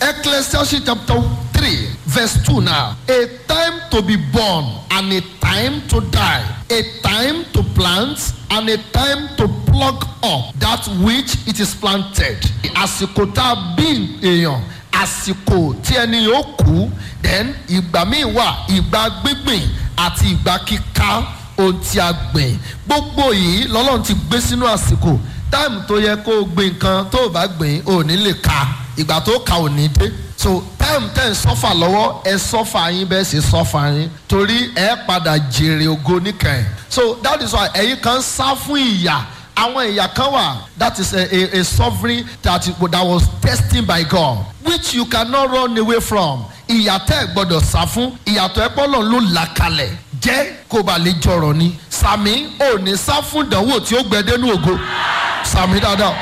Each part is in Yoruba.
Ecclesiastes chapter 3, verse 2 now. A time to be born and a time to die. A time to plant and a time to pluck up that which it is planted. Àsìkò tá a bí èèyàn, àsìkò tí ẹni yóò kú, then ìgbà míì wà ìgbà gbígbìn àti ìgbà kíká ohun tí a gbìn. Gbogbo yìí lọ́lọ́run ti gbé sínú àsìkò. Táìmù tó yẹ kó o gbìn nǹkan tó o bá gbìn ò ní lè ka. Ìgbà tó ka ò ní dé so time ten sọ́fà lọ́wọ́ ẹ sọ́fà yín bẹ́ẹ̀ sì sọ́fà yín torí ẹ padà jèrè ògo níkẹyìn so that is why ẹ̀yin kan sá fún ìyà àwọn ìyà kan wà that is a a, a sovereign that, that was destined by God which you cannot run away from ìyà tẹ́ ẹ gbọ́dọ̀ sá fún ìyàtọ̀ ẹ pọ́lọ̀ ló là kalẹ̀ jẹ́ kó ba lè jọrọ̀ ni sàmì ò ní sá fún ìdánwò tí ó gbẹdẹ́nu ògo sàmì dáadáa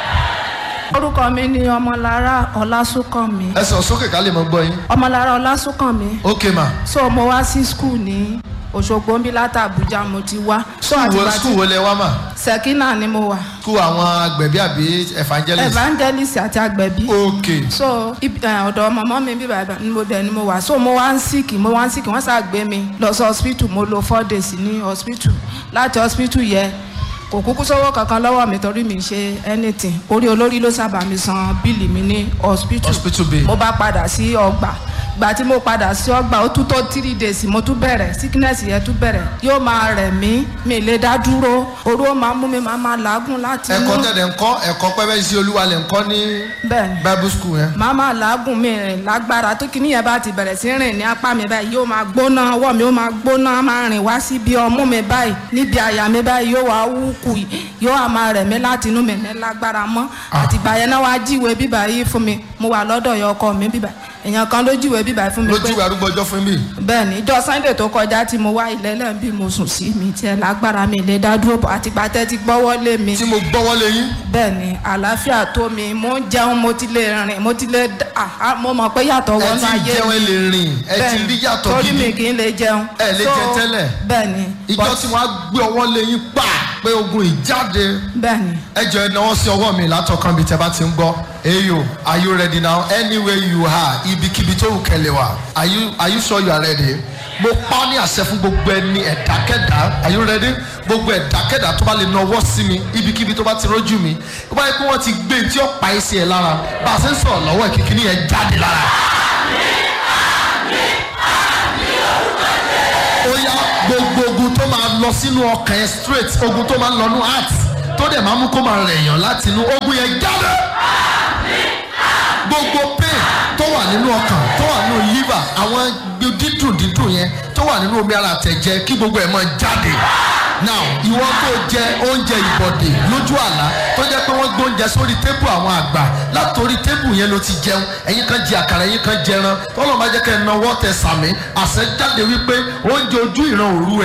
orúkọ mi ni ọmọlára ọlásùnkànmí ẹ sọ sókè ká lè mọ gbọ́ yín ọmọlára ọlásùnkànmí ok ma so mo wá sí skul ní òṣogbo ń bí láti àbújá mo ti wá so skul wo àtìgbà skul tí wo lẹ wá mà sẹkínà ni mo wà skul àwọn agbẹ̀bí àbí evangelist evangelist àti agbẹ̀bí ok so ibi- eh, ọ̀dọ̀ mọ̀mọ́ mi bí bàbá ni mo dẹ̀ ni mo wà so mo wá ń síkì mo wá ń síkì wọ́n ṣàgbé mi lọ sí hospital mo lo four days ní hospital láti hospital yẹ kò kúkú sówó kankan lọ́wọ́ mi torí mi ṣe anything orí olórí ló sábà mi san bíìlì mi ní hospital hospital bill mo bá padà sí ọgbà gbà tí mo padà sí ọgbà ó tún tó three days mo tún bẹ̀rẹ̀ sickness yẹn tún bẹ̀rẹ̀ yóò máa rẹ̀ mí mi lè dá dúró orú ó máa mú mi máa máa làágùn láti ẹ̀kọ́ tẹ̀lé ńkọ́ ẹ̀kọ́ pẹ́pẹ́ sí olúwa lẹ̀ ńkọ́ ní bẹ́ẹ̀ ni bible school yẹn màá máa làágùn mi rìn lágbára tó kíní yẹn bá ti bẹ̀rẹ̀ sí rìn ní apá mi báyìí yóò máa gbóná ọwọ́ mi ó máa gbóná máa rìn wá síbi ọmú mi báyìí níbi àyà mi báyìí yóò wá wúkú yóò wá máa rẹ̀ mí láti inú mi ní lágbára mọ́ àtìgbà yẹn náà wá jíwèé bíbá yìí fún mi mo wà lọ́dọ̀ yọ ọkọ mi bíbá èèyàn kan ló jíwèé bíbá yìí fún mi lójú ìwé arúgbó ọjọ́ fún mi bẹ́ẹ̀ ni ìjọ sunday tó kọjá tí mo wá ilẹ̀ lẹ́yìn bí mo sùn sí mi tiẹ̀ lágbára mi lè dá dúró bọ̀ àtìgbà tẹ́ ti gbọ́wọ́ lé mi tí mo gbọ́wọ́ lé yín bẹ́ẹ̀ ni àlàáfíà tó mi mo ń jẹun mo ti lè rìn mo ti lè dá- àhá, mo mọ̀ pé yàtọ̀ ẹ wọnú ti ayé jẹun ẹ lè rìn ẹ ti Bẹ́ẹ̀ rí ni, yàtọ̀ torí mi gidi kì í lè jẹun Ẹ lè So, jẹ tẹ́lẹ̀. bẹ́ẹ̀ ni ìjọ but- tí wọ́n á gbé ọwọ́ lé yín pa pé ogun ìjáde bẹ́ẹ̀ ni ẹ jọ ẹ náwó sí ọwọ́ mi látọkàn bí tẹ bá ti ń gbọ́ eyo are you ready now anywhere you are ibikíbi tó wù kẹlẹ̀ wá are you are you sure you are ready mo pa ọ́ ní àṣẹ fún gbogbo ẹni ẹ̀dákẹ́dá are you ready gbogbo ẹ̀dákẹ́dá tó bá lè nawọ́ sí mi ibikíbi tó bá ti rójú mi ó bá yẹ kí wọ́n ti gbé tí ó pa ẹsẹ̀ ẹ̀ lára bá a ṣe ń sọ̀rọ̀ lọ́wọ́ ẹ̀ kíkiri yẹn jáde lára. ó yá gbogbo ogun tó máa lọ sínú ọkàn ẹ straight ogun tó máa ń lọ nú heart tó dẹ̀ máa mú kó máa rẹ̀yàn láti inú ogun yẹn jáde gbogbo pain tó wà nínú ọkàn tó wà nínú liver àwọn dídùn dídùn yẹn tó wà nínú omi ara àtẹ̀jẹ kí gbogbo ẹ̀ máa jáde now ìwọ tó jẹ oúnjẹ ìbọ̀dè lójú àlá tó jẹ́ pé wọ́n gbóúnjẹ sórí tébù àwọn àgbà látòrí tébù yẹn ló ti jẹun ẹ̀yin kan jẹ àkàrà ẹ̀yin kan jẹran tọ́lọ́ máa jẹ́ kẹ́ ẹ náwó tẹ sàmì àṣẹ jáde wípé oúnjẹ ojú ìran òru